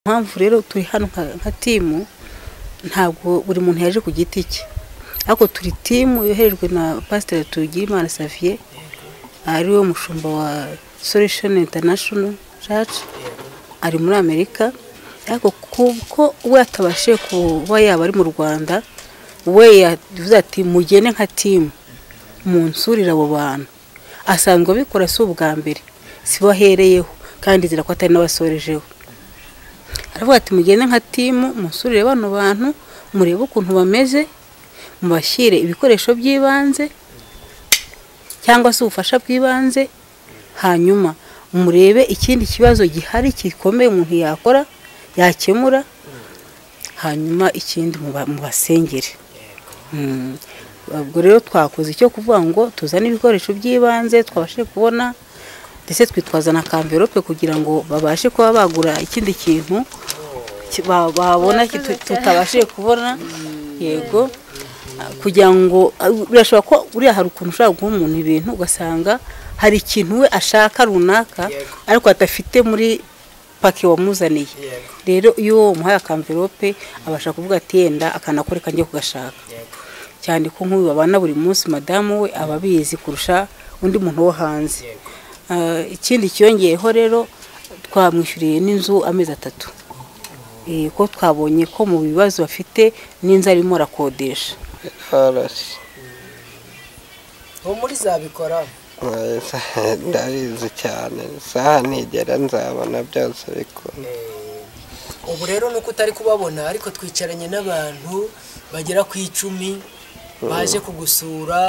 Impamvu rero turi hano nka timu ntabwo buri muntu yaje ku giti cye ariko turi timu yoherejwe na pasiteri Tugimana Xavier ari we mushumba wa Solution International Church ari muri Amerika ariko kuko we atabashije kuba yaba ari mu Rwanda we yavuze ati mugene nka timu munsurire abo bantu asanzwe abikora si ubwa mbere sibo ahereyeho kandi izira ko atari n'abasorejeho aravuga ati mugende nka timu musurire bano bantu murebe ukuntu bameze mubashyire ibikoresho by'ibanze cyangwa se ubufasha bw'ibanze hanyuma murebe ikindi kibazo gihari gikomeye umuntu yakora yakemura hanyuma ikindi mubasengere ubwo rero twakoze icyo kuvuga ngo tuzane ibikoresho by'ibanze twabashe kubona ndetse twitwaza na kamverope kugira ngo babashe kuba bagura ikindi kintu babona tutabashije kubona yego kugira ngo birashobora ko uriya hari ukuntu ushobora guha umuntu ibintu ugasanga hari ikintu we ashaka runaka ariko adafite muri paki wamuzaniye rero iyo uwo muhaye akamverope abasha kuvuga ati yenda akanakoreka njye kugashaka cyane ko nk'uyu babana buri munsi madamu we aba abizi kurusha undi muntu wo hanze ikindi cyiyongeyeho rero twamwishyuriye n'inzu amezi atatu ko twabonye ko mu bibazo bafite n'inzu arimo arakodesha ubu muri zabikora ndabizi cyane isaha ntigera nzabona byose bikunda ubu rero nuko utari kubabona ariko twicaranye n'abantu bagera ku icumi baje kugusura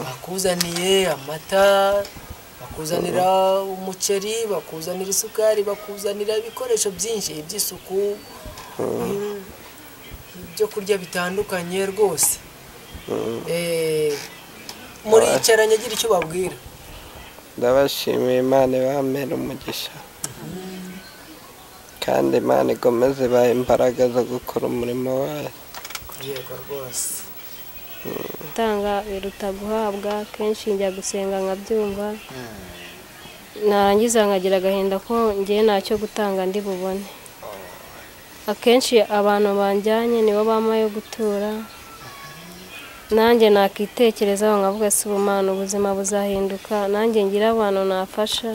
bakuzaniye amata bakuzanira umuceri bakuzanira isukari bakuzanira ibikoresho byinshi iby'isuku ibyo kurya bitandukanye rwose muricaranye agira icyo babwira ndabashimiye imana ibamera umugisha kandi imana igomeze ibaha imbaraga zo gukora umurimo wayo yego rwose gutanga biruta guhabwa kenshi njya gusenga nkabyumva narangiza nkagira agahinda ko ngewe ntacyo gutanga ndi bubone akenshi abantu banjyanye nibo bama yo gutura nanjye nakitekerezaho nkavuga si ubumana ubuzima buzahinduka nanjye ngira abantu nafasha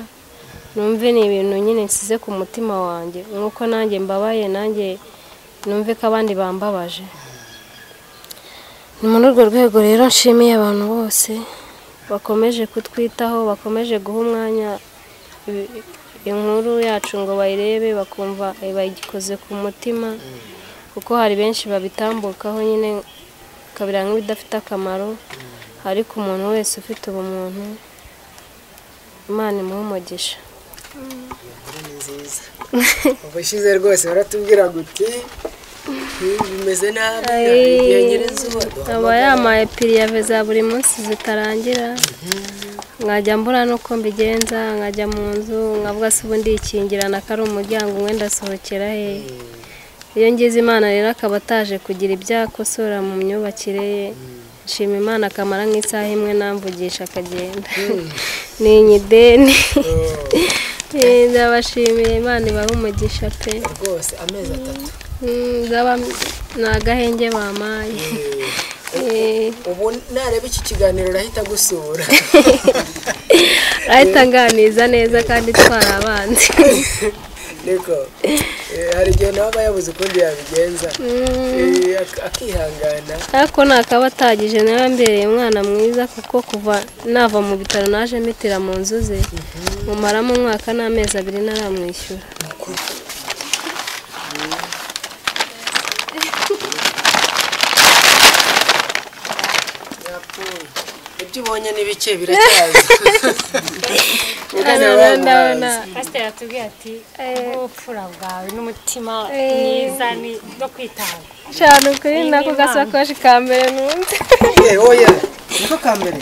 numve ni ibintu nyine nsize ku mutima wanjye nk'uko nanjye mbabaye nanjye numve ko abandi bambabaje ni muri urwo rwego rero nshimiye abantu bose bakomeje kutwitaho bakomeje guha umwanya i- inkuru yacu ngo bayirebe bakumva bayikoze ku mutima kuko hari benshi babitambukaho nyine kabira nk'ibidafite akamaro ariko umuntu wese ufite ubumuntu imana imuha umugisha inkuru ni nziza ubushize rwose baratubwira guti bimeze nabi igihe nyirizuba aba yamaye piriya za buri munsi zitarangira nkajya mbura n'uko mbigenza nkajya mu nzu nkavuga se ubundi ikingirana ko ari umuryango umwe ndasohokera he iyo ngize imana rero akaba ataje kugira ibyo akosora mu myubakire ye nshima imana akamara nk'isaha imwe namvugisha akagenda ni inyideni Eh, ndabashimiye imana ibahe umugisha pe rwose amezi atatu Mm, zaba ni agahenge bamaye Eh, ubu nareba iki kiganiro urahita gusura ahita anganiza neza kandi itwara abanzi niko Eh, hari igihe nawe aba yabuze ukundi yabigenza Mm, Eh, ak- akihangana ariko ntakaba atagije nawe mbereye umwana mwiza kuko kuva nava mu bitaro naje mitira mu nzu ze mumaramo umwaka n'amezi abiri ntaramwishyura yapfuye ibyo ubonye ni bike biracyaza Mugana ndabona bamuhaze. pasiteri atubwiye ati ubupfura bwawe n'umutima Eh. mwiza ni- no kwitanga cyane ukuri nako gasakoshi ka mbere numva Eh, oya niko ka mbere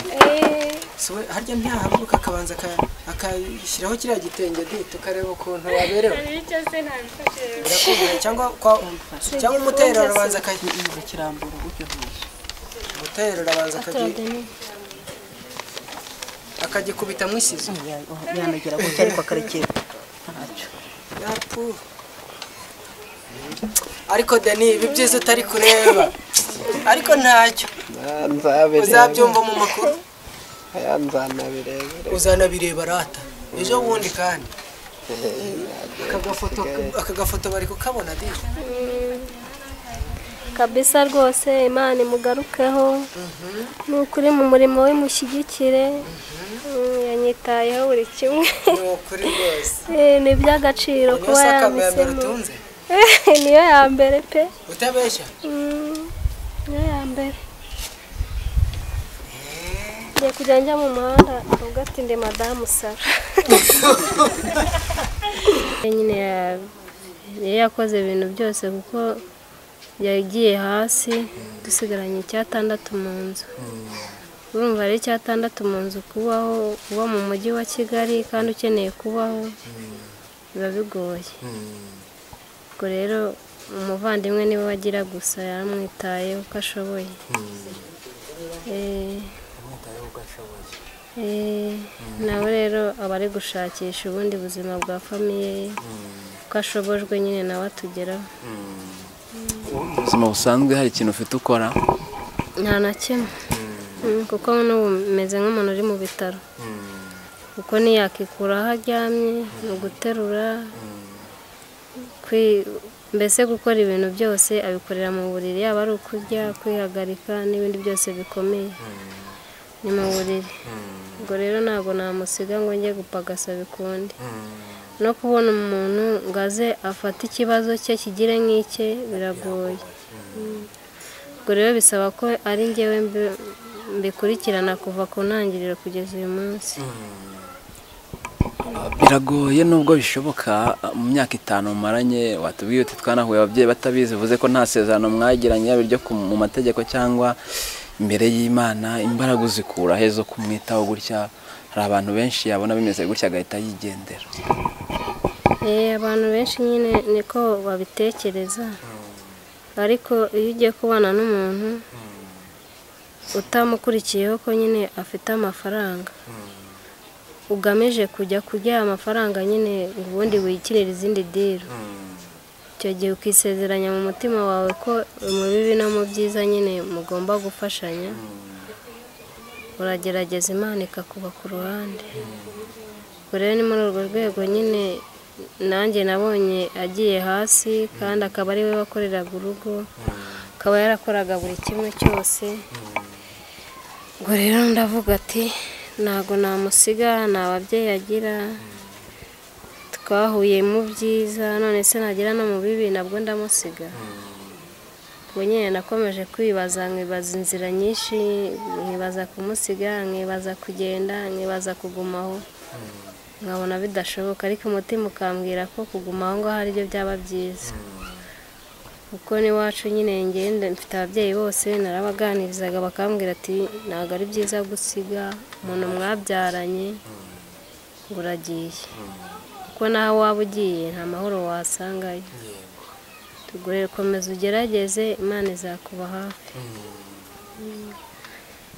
So, we- harya ntiyahaguruka akabanza aka- akashyiraho kiriya gitenge di tukareba ukuntu yaberewe bityo se ntabifashije Birakundwa, cyangwa kwa cyangwa umutero arabanza akayirambura umutero arabanza akagi- akagikubita mu isizo yanagera gutya ariko akarekera yapu ariko deni ibi byiza utari kureba ariko ntacyo nzabireba uzabyumva mu makuru aya nzanabirebere uzanabireba rata ejo bundi kandi aka gafoto aka gafoto bari kukabona dije kabisa rwose imana imugarukeho ni ukuri mu murimo we mushyigikire Mm, yanyitayeho buri kimwe ni ukuri rwose Eh, ni iby'agaciro kuba unyuze akamera yamisemo utunze niyo ya mbere pe utabeshya Mm, niyo ya mbere ngiye kujya njya mu muhanda ubwo ati ndi madamu sara nyine ya- yari yakoze ibintu byose kuko yagiye hasi dusigaranye icyatandatu mu nzu urumva ari icyatandatu mu nzu kubaho uba mu mujyi wa kigali kandi ukeneye kubaho biba bigoye ubwo rero umuvandimwe niwe wagira gusa yaramwitaye uko ashoboye Eh, Eh, nawe rero aba ari gushakisha ubundi buzima bwa famiye ye ko ashobojwe nyine nawe atugeraho mu buzima busanzwe hari ikintu ufite ukora nta na kimwe Mm, kuko n'ubu meze nk'umuntu uri mu bitaro kuko ntiyakikura aho aryamye ni uguterura kwi- mbese gukora ibintu byose abikorera mu buriri yaba ari ukurya kwihagarika n'ibindi byose bikomeye ni mu buriri ubwo rero ntabwo namusiga ngo njye gupagasa bikundi no kubona umuntu ngo aze afate ikibazo cye kigire nk'icye biragoye ubwo rero bisaba ko ari njyewe mbi- mbikurikirana kuva ku ntangiriro kugeza uyu munsi biragoye nubwo bishoboka mu myaka itanu mumaranye watubwiye uti twanahuye ababyeyi batabizi bivuze ko nta sezerano mwagiranye yaba iryo ku- mu mategeko cyangwa imbere y'imana imbaraga uzikura he zo kumwitaho gutya hari abantu benshi yabona bimeze gutya agahita yigendera Eh, abantu benshi nyine niko babitekereza ariko iyo ugiye kubana n'umuntu utamukurikiyeho ko nyine afite amafaranga ugamije kujya kurya amafaranga nyine ubundi wikirira izindi diro icyo gihe ukisezeranya mu mutima wawe ko mu bibi no mu byiza nyine mugomba gufashanya uragerageza imana ikakuba ku ruhande ubwo rero ni muri urwo rwego nyine nanjye nabonye agiye hasi kandi akaba ari we wakoreraga urugo akaba yarakoraga buri kimwe cyose ubwo rero ndavuga ati ntabwo namusiga nta babyeyi agira twahuye mu byiza none se nagira no mu bibi nabwo ndamusiga ubwo nyine nakomeje kwibaza nkibaza inzira nyinshi nkibaza kumusiga nkibaza kugenda nkibaza kugumaho nkabona bidashoboka ariko umutima ukambwira ko kuguma aho ngaho aribyo byaba byiza kuko n'iwacu nyine ngenda mfite ababyeyi bose narabaganirizaga bakambwira ati ntabwo ari byiza gusiga umuntu mwabyaranye ngo uragiye kuko naho waba ugiye nta mahoro wasangayo tugure komeza ugerageze imana izakuba hafi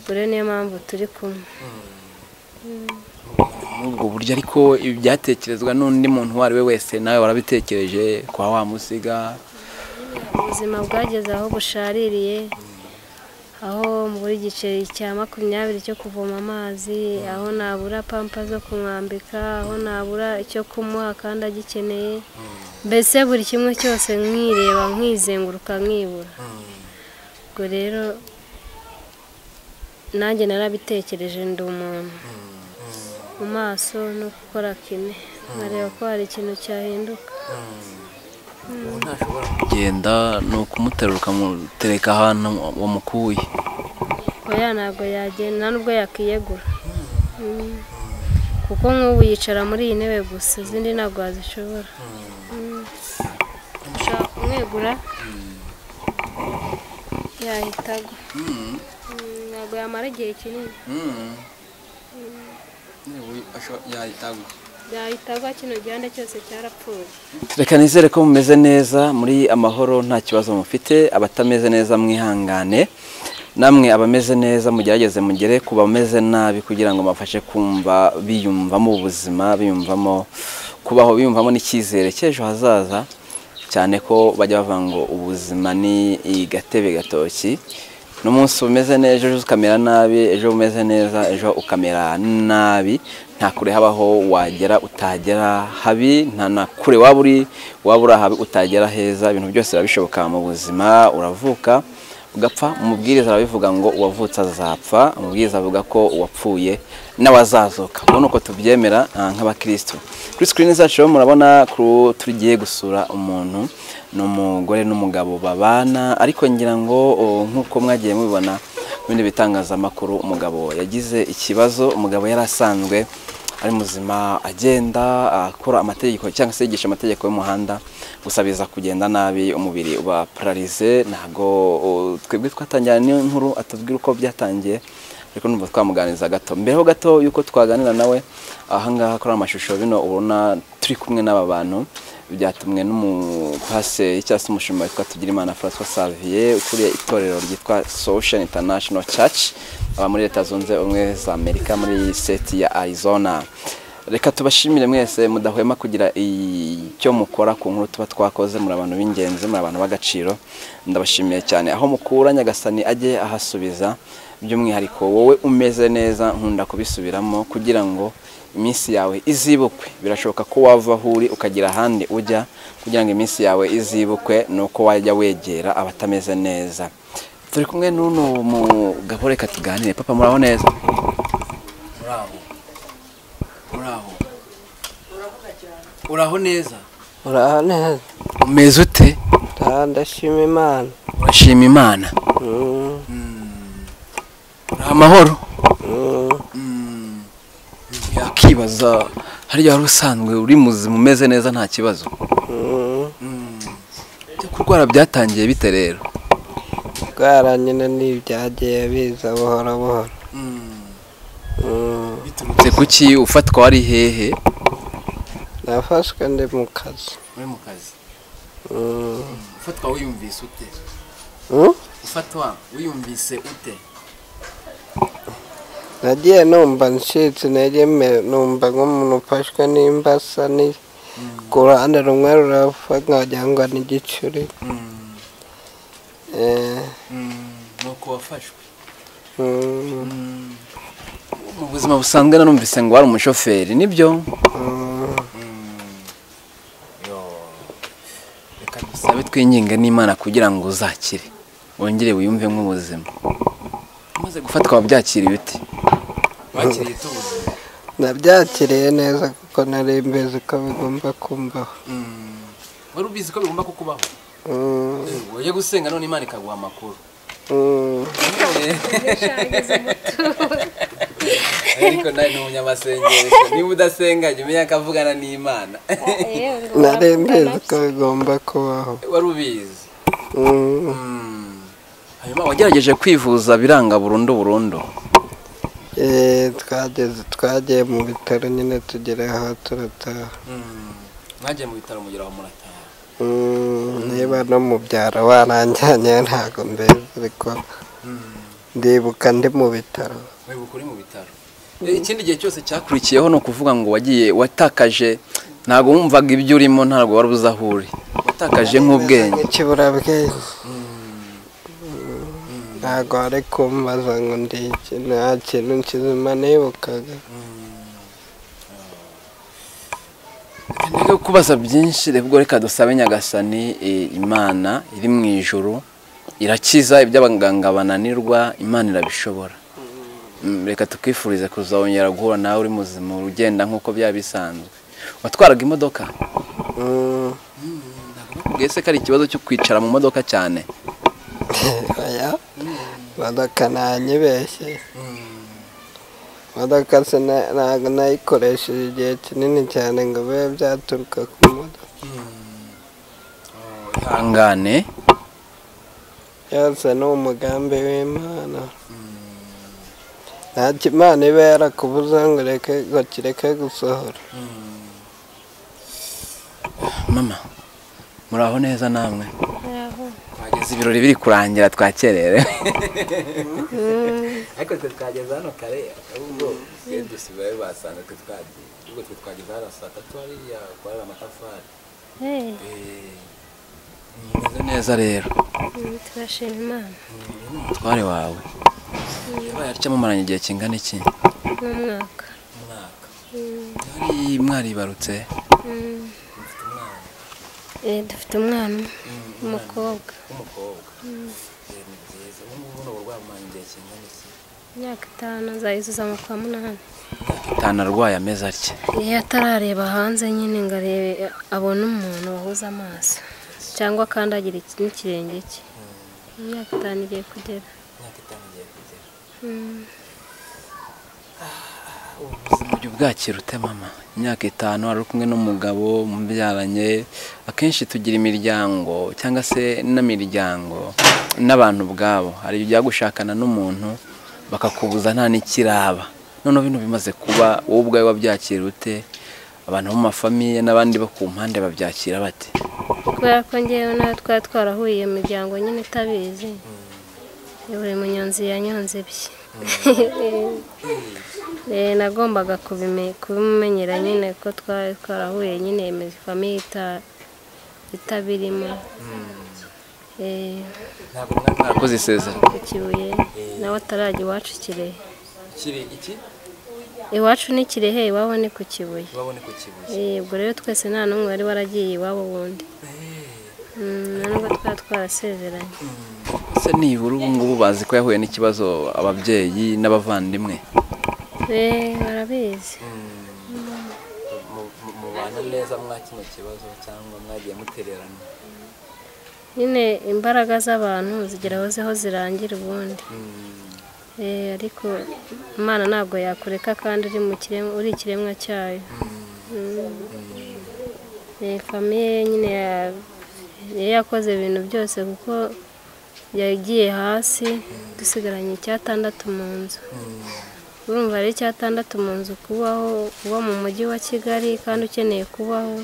ubwo rero niyo mpamvu turi kumwe muri ubwo buryo ariko ibi byatekerezwa n'undi muntu uwo ari we wese nawe warabitekereje kwa wamusiga ubuzima bwageze aho bushaririye aho muri giceri cya makumyabiri cyo kuvoma amazi aho nabura pampa zo kumwambika aho nabura icyo kumuha kandi agikeneye mbese buri kimwe cyose nkireba nkizenguruka nkibura ubwo rero nanjye narabitekereje ndi umuntu mu maso no gukora kine nkareba ko hari ikintu cyahinduka kugenda ni ukumuterura ukamutereka ahantu wamukuye oya ntabwo yagenda nta nubwo yakiyegura Mm. kuko nk'ubu yicara muri iyi ntebe gusa izindi ntabwo wazishobora Mm. ushaka kumwegura yahita agwa Mm, ntabwo yamara igihe kinini yahita agwa kino gihande cyose cyarapfuye reka nizere ko mumeze neza muri amahoro nta kibazo mufite abatameze neza mwihangane namwe abameze neza mugerageze mugere ku bameze nabi kugira ngo mabafashe kumva biyumvamo ubuzima biyumvamo kubaho biyumvamo n'icyizere cy'ejo hazaza cyane ko bajya bavuga ngo ubuzima ni igatebe gatoki n'umunsi umeze neza ejo ukamera nabi ejo umeze neza ejo ukamera nabi nta kure habaho wagera utagera habi nta na kure waba uri waba uri ahabi utagera heza ibintu byose biba bishoboka mu buzima uravuka ugapfa umubwiriza arabivuga ngo uwavutse azapfa umubwiriza avuga ko uwapfuye n'awazazuka ubona uko tubyemera ah, nk'abakirisitu kuri sikirini zacu rero murabona ko tugiye gusura umuntu ni umugore n'umugabo babana ariko ngira ngo oh, nk'uko mwagiye mubibona mu bindi bitangazamakuru umugabo yagize ikibazo umugabo yari asanzwe ari muzima agenda akora amategeko cyangwa se yigisha amategeko y'umuhanda gusa biza kugenda nabi umubiri uba pararize ntabwo uh, twebwe twatangira n'iyo nkuru atubwira uko byatangiye ariko numva twamuganiriza gato mbere ho gato y'uko twaganira nawe ahangaha kuri amashusho bino ubona turi kumwe n'aba bantu byatumwe n'umupaseri cyangwa se umushumba witwa Tugirimana François Xavier ukuriye itorero ryitwa Solution International Church aba muri leta zunze ubumwe za Amerika muri seti ya Arizona reka tubashimire mwese mudahwema kugira icyo mukora ku nkuru tuba twakoze muri abantu b'ingenzi muri abantu b'agaciro ndabashimiye cyane aho mukura nyagasani ajye ahasubiza by'umwihariko wowe umeze neza nkunda kubisubiramo kugira ngo iminsi yawe izibukwe birashoboka ko wava aho uri ukagira ahandi ujya kugira ngo iminsi yawe izibukwe ni uko wajya wegera abatameze neza turi kumwe n'uno mugabo reka tuganire papa muraho neza muraho muraho uraho neza uraha neza umeze ute ndaha ndashima imana urashima imana Mm, uraha amahoro mm. yakibaza hariya wari usanzwe uri muzima umeze neza nta kibazo Ibyo kurwara byatangiye bite rero ndwara nyine ni ibyagiye biza buhoro buhoro Mm, biturutse kuki ufatwa wari hehe nafashwe ndi mu kazi uri mu kazi Mm, ufatwa wiyumvise ute mm. ufatwa wiyumvise ute nagiye numva ncitse intege me- numva nk'umuntu ufashwe n'imbasa ni ku ruhande rumwe rurapfa nkagira ngo ni igicuri Eh, nuko wafashwe mm, mu buzima busanzwe narumvise ngo wari umushoferi nibyo mm. reka dusabe twinginge n'imana kugira ngo uzakire wongere wiyumve nk'ubuzima umaze gufatwa wabyakira ibiti wakiriye ubuzima nabyakiriye neza kuko nari mbizi ko bigomba kumbaho wari ubizi ko bigomba kukubaho Mm, ujye gusenga none imana ikaguha amakuru mm. ariko nawe ni umunyamasengesho niba udasenga jya umenya ko avugana n'imana nari mbizi ko bigomba kubaho wari ubizi Mm. hanyuma wagerageje kwivuza biranga burundu burundu Eh, twageze twagiye mu bitaro nyine tugeraho turataha mwagiye mu bitaro mugira aho murataha Mm, niba no mu byaro waranjyanye ntabwo mbezi ariko ndibuka ndi mu bitaro wibuka uri mu bitaro ikindi gihe cyose cyakurikiyeho ni ukuvuga ngo wagiye watakaje ntabwo wumvaga ibyo urimo ntabwo wari uzi aho uri watakaje nk'ubwenge ikiburabwenge ntabwo wari kumbaza ngo ndi iki nta kintu kizima nibukaga rero kubaza byinshi rero ubwo reka dusabe nyagasani e, imana iri mu ijuru irakiza ibyo abaganga bananirwa imana irabishobora Mm, reka tukifurize kuzongera guhura nawe uri muzima ugenda nk'uko byaba bisanzwe watwaraga imodoka Mm, mbese ko ari ikibazo cyo kwicara mu modoka cyane oya imodoka ntanyibeshye imodoka se na- ntabwo nayikoresheje igihe kinini cyane ngo bibe byaturuka ku modoka ihangane yose ni umugambi w'imana nta cyo imana iba yarakubuza ngo ureke ngo kireke gusohora mama muraho neza namwe twageze ibirori biri kurangira twakererewe ariko twe twageze hano kare ahubwo twe dusibaye basanga twe twagiye ubwo twe twageze hano saa tatu hariya gukorera amatafari Eh, neza rero Mm, turashima imana umutware wawe yabaye atya mumuranye igihe kingana iki n'umwaka umwaka yari mwaribarutse Mm. Eh, dufite umwana umwe, umukobwa w'umukobwa ni byiza ubu ngubu ni uburwayi bumara igihe kingana iki imyaka itanu azayizuza mu kwa munani itanu arwaye ameze atya iyo atarareba hanze nyine ngo arebe abone umuntu wahuza amaso cyangwa akandagira iki- n'ikirenge cye imyaka itanu igiye kugera imyaka itanu igiye kugera Mm. uburyo bwakira ute mama imyaka itanu ari kumwe n'umugabo mubyaranye akenshi tugira imiryango cyangwa se n'imiryango n'abantu ubwabo hari igihe ujya gushakana n'umuntu bakakubuza nta n'ikiraba noneho bino bimaze kuba wowe ubwawe wabyakira ute abantu bo mu mafamiye n'abandi bo ku mpande babyakira bate kubera ko ngewe nawe twari twarahuriye iyo miryango nyine itabizi buri munyonzi yanyonze ibye Eh, nagombaga kubime- kubimenyera nyine ko twari twarahuye nyine imizi- famiye ita- itabirimo Eh, ntabwo mwari mwarakoze isezerano ku kibuye nawe atarajya iwacu kirehe kiri iki iwacu ni kirehe iwabo ni ku kibuye babone ku kibuye Eh, ubwo rero twese nta n'umwe wari waragiye iwabo wundi Mm, na nubwo twari twarasezeranye ese nibura ubu ngubu bazi ko yahuye n'ikibazo ababyeyi n'abavandimwe Eh, barabizi mubana neza mwa kino kibazo cyangwa mwagiye mutererana nyine imbaraga z'abantu zigera aho ziho zirangira ubundi Eh, ariko imana ntabwo yakureka kandi uri mu kiremwa uri ikiremwa cyayo Eh, famiye nyine ya- yari yakoze ibintu byose kuko yagiye hasi dusigaranye icyatandatu mu nzu urumva rero icyatandatu mu nzu kubaho uba mu mujyi wa kigali kandi ukeneye kubaho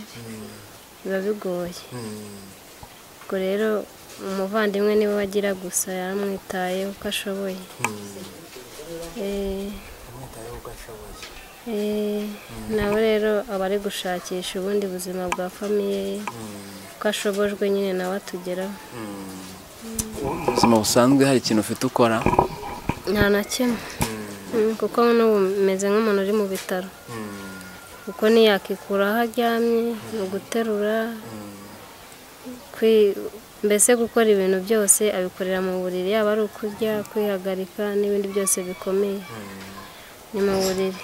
biba bigoye ubwo rero umuvandimwe niwe wagira gusa yaramwitaye uko ashoboye Eh, eh, nawe rero aba ari gushakisha ubundi buzima bwa famiye ye uko ashobojwe nyine nawe atugeraho ubuzima busanzwe hari ikintu ufite ukora nta na kimwe Mm, kuko n'ubu meze nk'umuntu uri mu bitaro kuko ntiyakikura aho aryamye mu guterura kwi- mbese gukora ibintu byose abikorera mu buriri yaba ari ukurya kwihagarika n'ibindi byose bikomeye ni mu buriri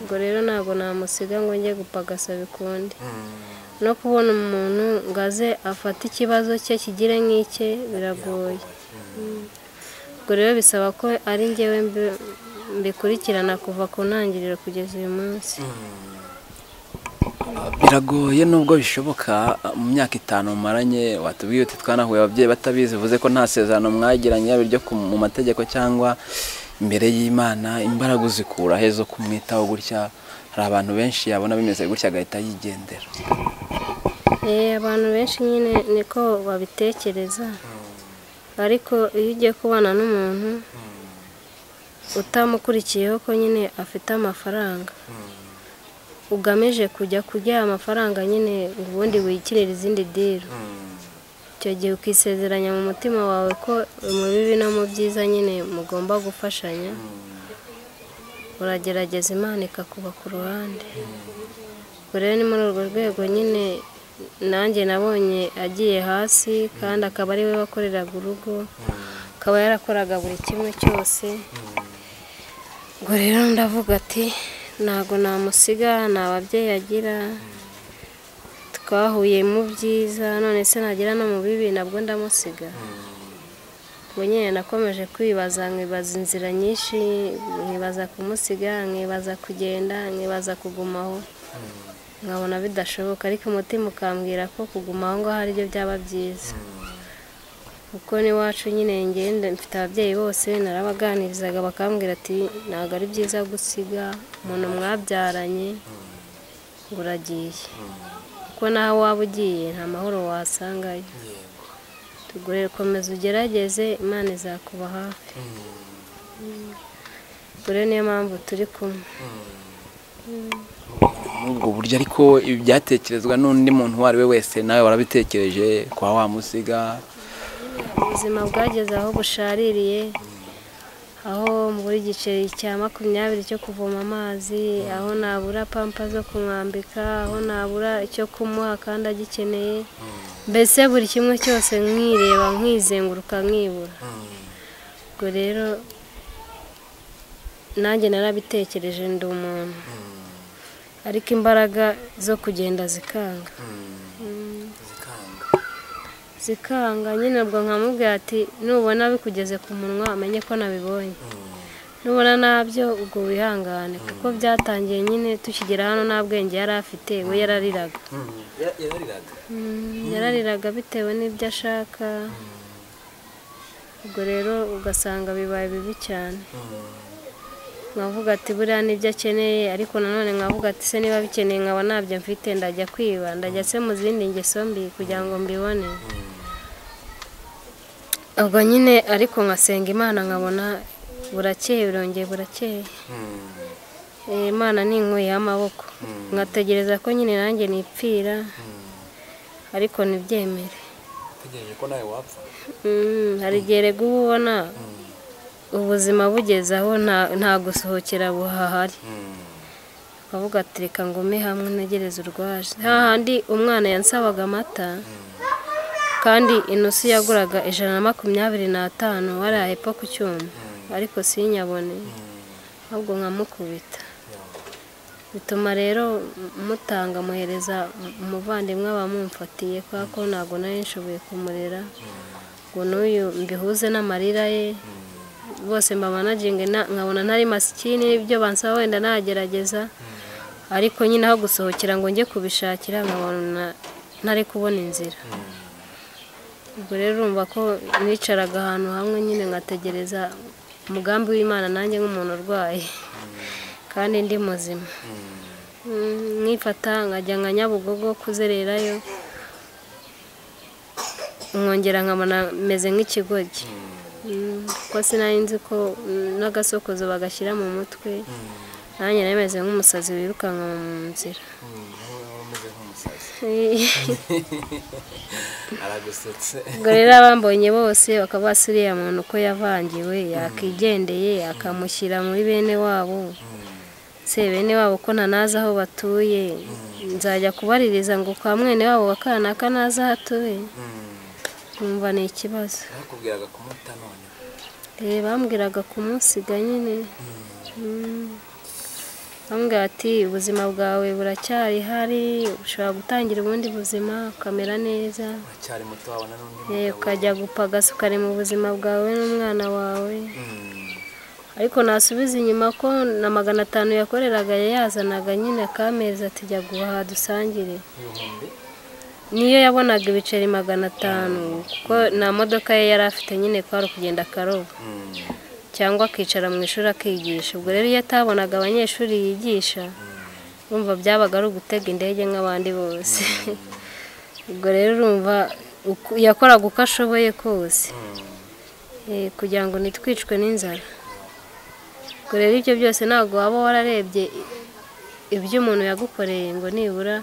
ubwo rero ntabwo namusiga ngo njye gupagasa bikundi no kubona umuntu ngo aze afate ikibazo cye kigire nk'icye biragoye ubwo rero bisaba ko ari njyewe mbi- mbikurikirana kuva ku ntangiriro kugeza uyu munsi biragoye nubwo bishoboka mu myaka itanu mumaranye watubwiye uti twanahuye ababyeyi batabizi bivuze ko nta sezerano mwagiranye yaba iryo ku- mu mategeko cyangwa imbere y'imana imbaraga uzikura he zo kumwitaho gutya hari abantu benshi yabona bimeze gutya agahita yigendera Eh, abantu benshi nyine niko babitekereza ariko iyo ugiye kubana n'umuntu utamukurikiyeho ko nyine afite amafaranga ugamije kujya kurya amafaranga nyine ngo ubundi wikirira izindi diro icyo gihe ukisezeranya mu mutima wawe ko mu bibi no mu byiza nyine mugomba gufashanya uragerageza imana ikakuba ku ruhande ubwo rero ni muri urwo rwego nyine nanjye nabonye agiye hasi kandi akaba ari we wakoreraga urugo akaba yarakoraga buri kimwe cyose ubwo rero ndavuga ati ntabwo namusiga nta babyeyi agira twahuye mu byiza none se nagira no mu bibi nabwo ndamusiga ubwo nyine nakomeje kwibaza nkibaza inzira nyinshi nkibaza kumusiga nkibaza kugenda nkibaza kugumaho nkabona bidashoboka ariko umutima ukambwira ko kuguma aho ngaho ari byo byaba byiza kuko n'iwacu nyine ngenda mfite ababyeyi bose narabaganirizaga bakambwira ati ntabwo ari byiza gusiga umuntu mwabyaranye ngo uragiye kuko naho waba ugiye nta mahoro wasangayo tugure komeza ugerageze imana izakuba hafi ubwo rero niyo mpamvu turi kumwe muri ubwo buryo ariko ibi byatekerezwa n'undi muntu uwo ari we wese nawe warabitekereje kwa wamusiga ubuzima bwageze aho bushaririye aho muri igiceri cya makumyabiri cyo kuvoma amazi aho nabura pampa zo kumwambika aho nabura icyo kumuha kandi agikeneye mbese buri kimwe cyose nkireba nkizenguruka nkibura ubwo rero nanjye narabitekereje ndi umuntu ariko imbaraga zo kugenda zikanga zikanga nyine ubwo nkamubwira ati nubona bikugeze ku munwa umenye ko nabibonye nubona nabyo ubwo wihangane kuko byatangiye nyine tukigera hano nta bwenge yari afite we yarariraga Mm, yarariraga bitewe n'ibyo ashaka ubwo rero ugasanga bibaye bibi cyane nkavuga ati buriya nibyo akeneye ariko nanone nkavuga ati se niba bikeneye nkaba ntabyo mfite ndajya kwiba ndajya se mu zindi ngeso mbi kugira ngo mbibone ubwo nyine ariko nkasenga imana nkabona burakeye birongeye burakeye Eh, imana ni inkuye y'amaboko nkategereza ko nyine nanjye nipfira ariko ntibyemere utegereje ko nawe wapfa Mm, hari igihe rega uba ubona ubuzima bugeze aho nta- nta gusohokera buhahari ukavuga ati reka ngume hamwe ntegereze urwaje hahandi umwana yansabaga amata kandi inusu yaguraga ijana na makumyabiri n'atanu waraye po ku cyuma ariko sinyabone ahubwo nkamukubita bituma rero mutanga muhereza umuvandimwe abamumfatiye kubera ko ntabwo nari nshoboye kumurera ngo n'uyu mbihuze n'amarira ye bose mbamanaginge nkabona ntari masikini n'ibyo bansaba wenda nagerageza ariko nyine aho gusohokera ngo njye kubishakira nkabona ntari kubona inzira ubwo rero urumva ko nicaraga ahantu hamwe nyine ngategereza umugambi w'imana nanjye nk'umuntu urwaye kandi ndi muzima Mm, nkifata nkajya nka nyabugogo kuzererayo nkongera nkabona meze nk'ikigoryi Mm, kuko sinari nzi ko mm, n'agasokozo bagashyira mu mutwe nanjye nari meze nk'umusazi wirukanka mu nzira umeze nk'umusazi aragusetse ubwo rero abambonye bose bakaba basi uriya muntu uko yavangiwe yakigendeye akamushyira muri bene wabo se bene wabo ko ntanazi aho batuye nzajya kubaririza ngo kwa mwene wabo wa kanaka nazi aho atuye nkumva ni ikibazo bakubwiraga kumuta none Eh, bambwiraga kumusiga nyine Mm. bambwira ati ubuzima bwawe buracyari hari ushobora gutangira ubundi buzima ukamera neza uracyari muto wabona n'undi Eh, ukajya gupagasa ukari mu buzima bwawe n'umwana wawe Mm. ariko nasubiza inyuma ko na magana atanu yakoreraga yayazanaga nyine akamezi ati jya guhaha dusangire ibihumbi niyo yabonaga ibiceri magana atanu kuko nta modoka ye yari afite nyine kwari ukugenda akaroba Mm. cyangwa akicara mu ishuri akigisha ubwo rero iyo atabonaga abanyeshuri yigisha urumva byabaga ari ugutega indege nk'abandi bose ubwo rero urumva uku- yakoraga uko ashoboye kose Eh, kugira ngo ntitwicwe n'inzara ubwo rero ibyo byose ntabwo waba wararebye ibyo umuntu yagukoreye ngo nibura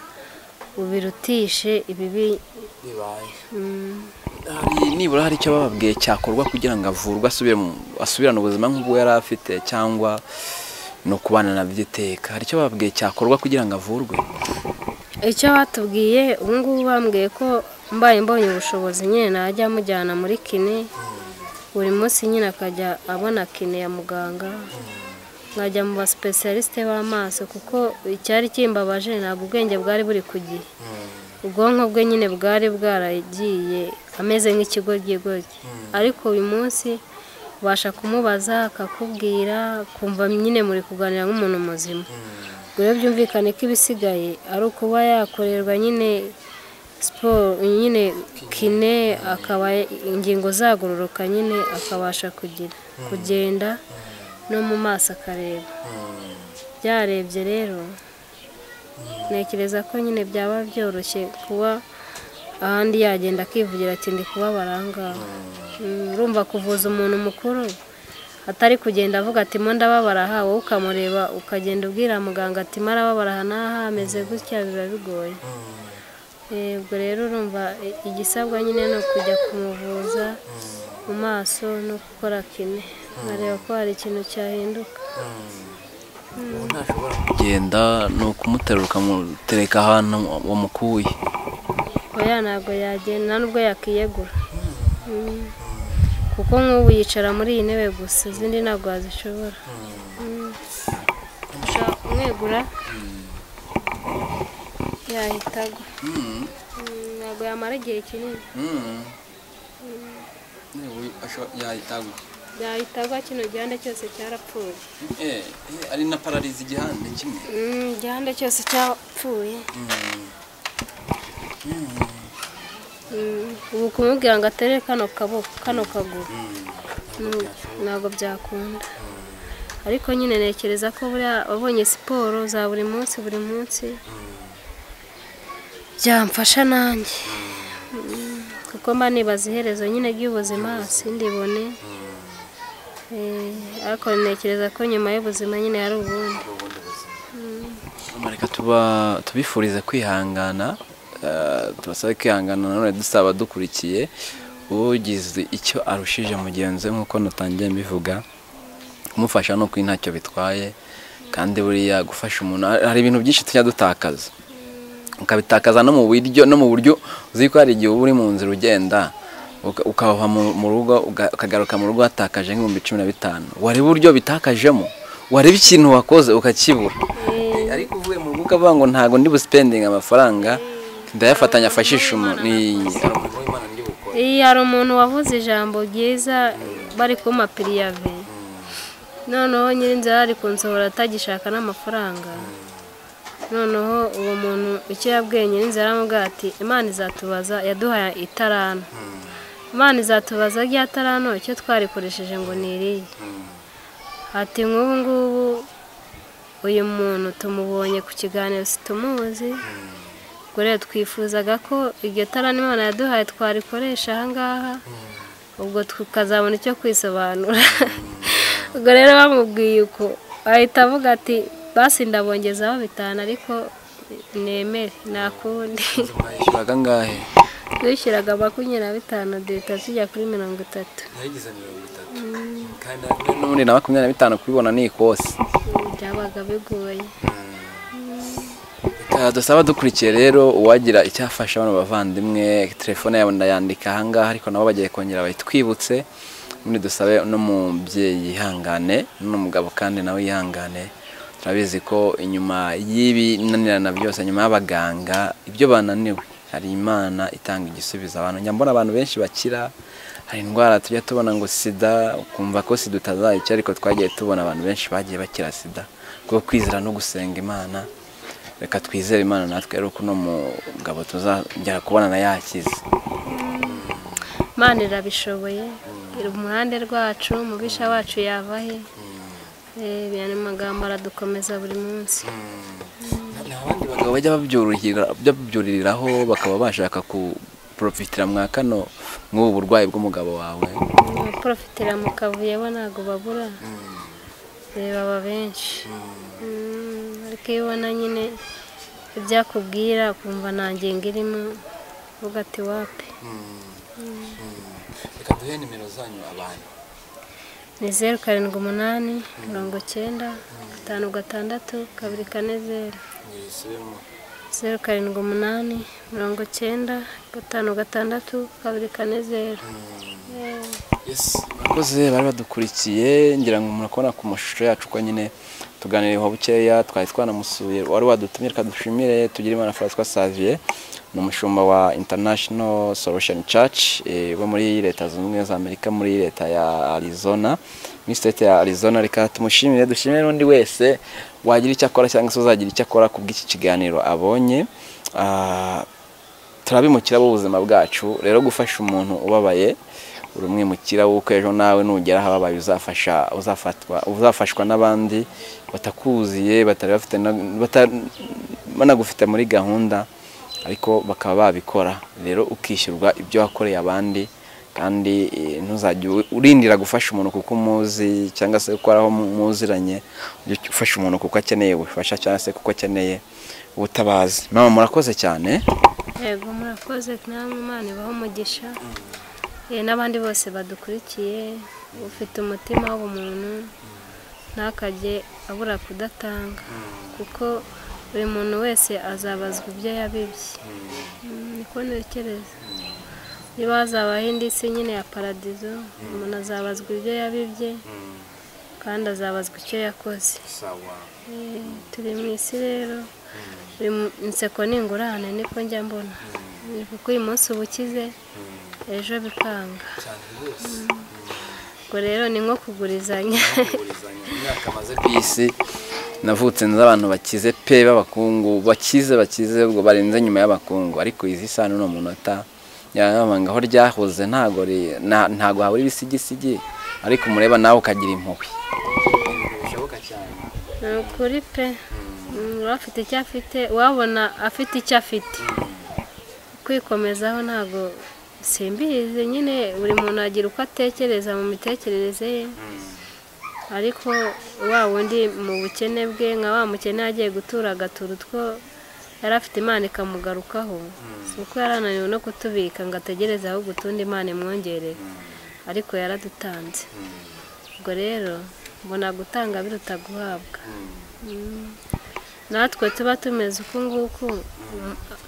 ubirutishe ibibi bibaye mm, hari nibura hari icyo bababwiye cyakorwa kugira ngo avurwe asubire mu- asubirane ubuzima nk'ubwo yari afite cyangwa ni ukubana na by'iteka hari icyo bababwiye cyakorwa kugira ngo avurwe icyo batubwiye ubu ngubu bambwiye ko mbaye mbonye ubushobozi nyine najya mujyana muri kine buri munsi nyine akajya abona kine ya muganga nkajya mu basipesiyarisite b'amaso kuko icyari kimbabaje ntabwo ubwenge bwari buri ku gihe ubwonko bwe nyine bwari bwaragiye ameze nk'ikigoryi ariko uyu munsi ubasha kumubaza akakubwira kumva nyine muri kuganira nk'umuntu muzima ubwo rero byumvikane ko ibisigaye ari ukuba yakorerwa nyine siporo nyine kine akaba ingingo zagororoka nyine akabasha kugira kugenda no mu maso akareba byarebye rero ntekereza ko nyine byaba byoroshye kuba ahandi yagenda akivugira ati ndi kuba baranga urumva kuvuza umuntu mukuru atari kugenda avuga ati mo ndababara aha wowe ukamureba ukagenda ubwira muganga ati marababara aha n'aha ameze gutya biba bigoye ubwo rero urumva i- igisabwa nyine ni ukujya kumuvuza mu maso no gukora kine nkareba ko hari ikintu cyahinduka kugenda ni ukumuterura ukamutereka ahantu wamukuye oya ntabwo yagenda nta nubwo yakiyegura Mm. kuko nk'ubu yicara muri iyi ntebe gusa izindi ntabwo wazishobora Mm. ushaka kumwegura yahita agwa Mm, ntabwo yamara igihe kinini yahitagwa yahita agwa kino gihande cyose cyarapfuye ari na pararizi igihande kimwe Mm, igihande cyose cyapfuye Mm, ubu kumubwira ngo aterere kano kaboko kano kaguru Mm, ntabwo byakunda ariko nyine ntekereza ko buriya wabonye siporo za buri munsi buri munsi byamfasha nanjye Mm, kuko mba nibaza iherezo nyine ry'ubuzima sindibone Eh, ariko ntekereza ko nyuma y'ubuzima nyine hari ubundi Mama, reka tuba tubifurize kwihangana eh, tubasabe kwihangana nanone dusaba dukurikiye ugize icyo arushije mugenzi we nk'uko natangiye mbivuga kumufasha ni ukuri ntacyo bitwaye kandi buriya gufasha umuntu hari ibintu byinshi tujya dutakaza ukabitakaza no mu buryo no mu buryo uzi ko hari igihe uba uri mu nzira ugenda uka- ukava mu mu rugo uga- ukagaruka mu rugo watakaje nk'ibihumbi cumi na bitanu wareba uburyo bitakajemo wareba ikintu wakoze ukakibura Eh, ariko uvuye mu rugo ukavuga ngo ntabwo ndi busipendinga amafaranga ndayafatanya afashisha umuntu Ni- Iyi hari umuntu wavuze ijambo ryiza bari kumpa piriyave noneho nyirinzira ari kunsohora atagishaka n'amafaranga noneho uwo muntu icyo yabwiye nyirinzira aramubwira ati imana izatubaza yaduhaye itarano imana izatubaza rya tarano icyo twarikoresheje ngo ni iriya ati nk'ubu ngubu uyu muntu tumubonye ku kiganiro situmuzi ubwo rero twifuzaga ko iryo tara Imana yaduhaye twarikoresha ahangaha ubwo tukazabona icyo kwisobanura ubwo rero bamubwiye uko ahita avuga ati basi ndabongezaho bitanu ariko nemere nta kundi mwayishyuraga angahe twishyuraga makumyabiri na bitanu duhita tujya kuri mirongo itatu kandi n'ubundi na makumyabiri na bitanu kubibona ni ikosi byabaga bigoye Reka dusaba dukurikiye rero uwagira icyo afasha bano bavandimwe telefone yabo ndayandika ahangaha ariko nabo bagiye kongera bayitwibutse ubundi dusabe n'umubyeyi yihangane n'umugabo kandi nawe yihangane turabizi ko inyuma y'ibinanirana byose nyuma y'abaganga ibyo bananiwe hari imana itanga igisubizo abantu njya mbona abantu benshi bakira hari indwara tujya tubona ngo sida ukumva ko sida utazayica ariko twagiye tubona abantu benshi bagiye bakira sida kubwo kwizera no gusenga imana reka twizere imana natwe rero ko uno mugabo tuzagera kubonana yakize Imana irabishoboye iri umuhande rwacu umubisha wacu yavahe ibintu magambo aradukomeza buri munsi abandi bagabo bajya babyuruhira- babyuririraho bakaba bashaka kuporofitira mwa kano nk'ubu burwayi bw'umugabo wawe abaporofitira mu kavuyo bo ntabwo babura Eh, baba benshi Mm, ariko iyo ubona nyine ibyo akubwira ukumva nta ngingo irimo uvuga ati wape reka duhe nimero zanyu abantu ni zeru karindwi umunani mirongo icyenda gatanu gatandatu kabiri kane zeru zeru karindwi umunani mirongo icyenda gatanu gatandatu kabiri kane zeru Eh. abakozi bari badukurikiye ngira ngo murakubona ku mashusho yacu ko nyine tuganiriyeho bukeya twari twanamusuye wari wadutumye reka dushimire tugire imana francois savier ni umushumba wa international solution church eh, wo muri leta zunze ubumwe za amerika muri leta ya arizona muri state ya arizona reka tumushimire dushimire n'undi wese wagira icyo akora cyangwa se uzagira icyo akora ku bw'iki kiganiro abonye Ah, turabimukira b'ubuzima bwacu rero gufasha umuntu ubabaye uri umwimukira w'uko ejo nawe nugera aho ababaye uzafasha uzafatwa uzafashwa n'abandi batakuziye batari bafite na- bata- banagufite muri gahunda ariko bakaba babikora rero ukishyurwa ibyo wakoreye abandi kandi eh, ntuzajye u- urindira gufasha umuntu kuko umuzi cyangwa se kuko ari aho mu- muziranye ujye ufasha umuntu kuko akeneye ubufasha cyangwa se kuko akeneye ubutabazi mama murakoze cyane yego murakoze namwe imana ibaha umugisha Eh, n'abandi bose badukurikiye ufite umutima w'ubumuntu ntakajye abura kudatanga kuko buri muntu wese azabazwa ibyo yabibye Mm, niko ntekereza niba hazabaho indi si nyine ya paradizo umuntu azabazwa ibyo yabibye kandi azabazwa icyo yakoze Eh, turi mu isi rero buri mu- inseko ni ingurane niko njya mbona Eh, kuko uyu munsi uba ukize ejo bikanga Mm. ubwo rero ni nko kugurizanya imyaka maze ku isi navutse nzi abantu bakize pe b'abakungu bakize bakize ubwo barenze nyuma y'abakungu ariko izi isano ni umunota yabanga aho ryahoze ntago ri- na- ntago habura ibisigisigi ariko umureba nawe ukagira impuhwe ni ukuri pe Mm, uba afite icyo afite wabona afite icyo afite kwikomezaho ntabwo simbizi nyine buri muntu agira uko atekereza mu mitekerereze ye ariko wa wundi mu bukene bwe nka wa mukene yagiye gutura agatura utwo yari afite imana ikamugarukaho si uko yari ananiwe no kutubika ngo ategereze ahubwo utundi imana imwongerere ariko yaradutanze ubwo rero mbona gutanga biruta guhabwa Mm. natwe tuba tumeze uku nguku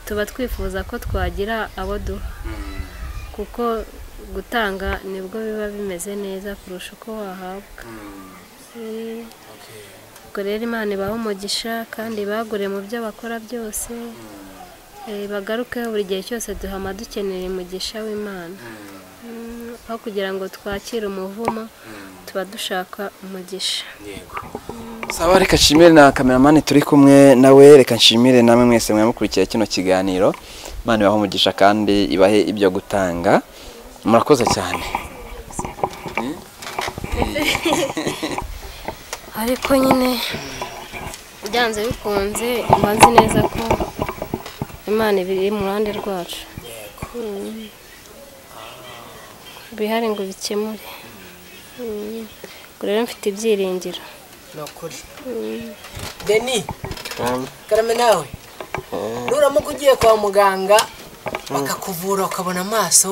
tuba twifuza ko twagira abo duha kuko gutanga nibwo biba bimeze neza kurusha uko wahabwa Eh, ubwo rero imana ibahe umugisha kandi ibagure mu byo bakora byose Eh, bagarukeho buri gihe cyose duhama dukeneye umugisha w'imana Mm, aho kugira ngo twakire umuvumo tuba dushaka umugisha saba reka nshimire na kameramani turi kumwe nawe reka nshimire namwe mwese mwamukurikiye kino kiganiro imana ibahe umugisha kandi ibahe ibyo gutanga murakoze cyane ariko nyine byanze bikunze mba nzi neza ko imana iba iri mu ruhande rwacu Mm. bihari ngo bikemure Mm. ubwo rero mfite ibyiringiro ni ukuri deni karame nawe nuramuka ugiye kwa muganga bakakuvura ukabona amaso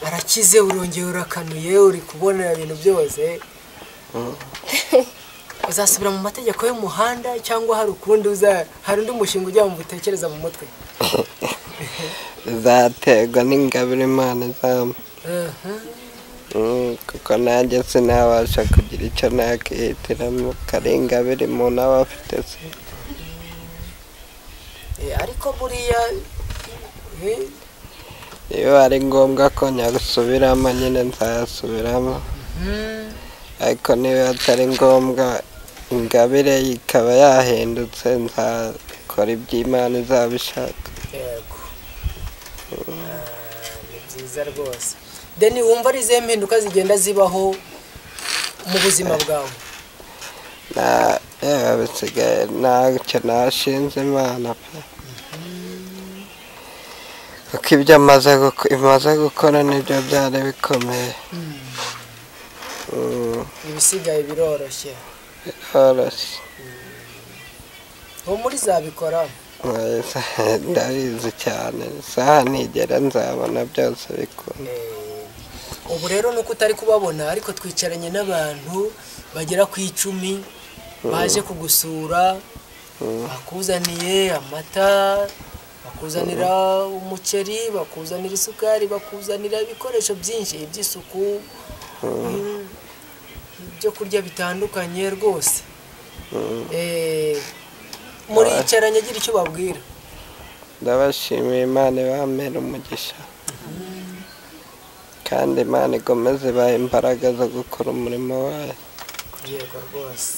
arakize urongera urakanuye uri kubona ibintu byose uzasubira mu mategeko y'umuhanda cyangwa hari ukundi uza hari undi mushinga ujya mu bitekereza mu mutwe zaterwa n'ingabire imana izampa Mm, kuko nanjye sinabasha kugira icyo nakihitiramo kari ingabire umuntu aba afite se Eh, ariko buriya eh, iyo ari ngombwa ko nyasubiramo nyine nzasubiramo mm, ariko niba atari ngombwa ingabire ikaba yahindutse nzakora iby'imana izabishaka yego Ah, ni byiza rwose deni wumva ari izihe mpinduka zigenda zibaho mu buzima bwawe na yewe bisigaye ntacyo nashinze imana pe kuko ibyo amaze guko- imaze gukora nibyo byari bikomeye Mm, ibisigaye biroroshye biroroshye uwo muri zabikora Neza, ndabizi cyane isaha ntigera nzabona byose bikunda Eh, ubu rero nuko utari kubabona ariko twicaranye n'abantu bagera ku icumi baje kugusura bakuzaniye amata bakuzanira umuceri bakuzanira isukari bakuzanira ibikoresho byinshi by'isuku mm, ibyo kurya bitandukanye rwose Eh, muricaranye agira icyo babwira ndabashimiye imana ibamera umugisha kandi imana igomeze ibaha imbaraga zo gukora umurimo wayo yego rwose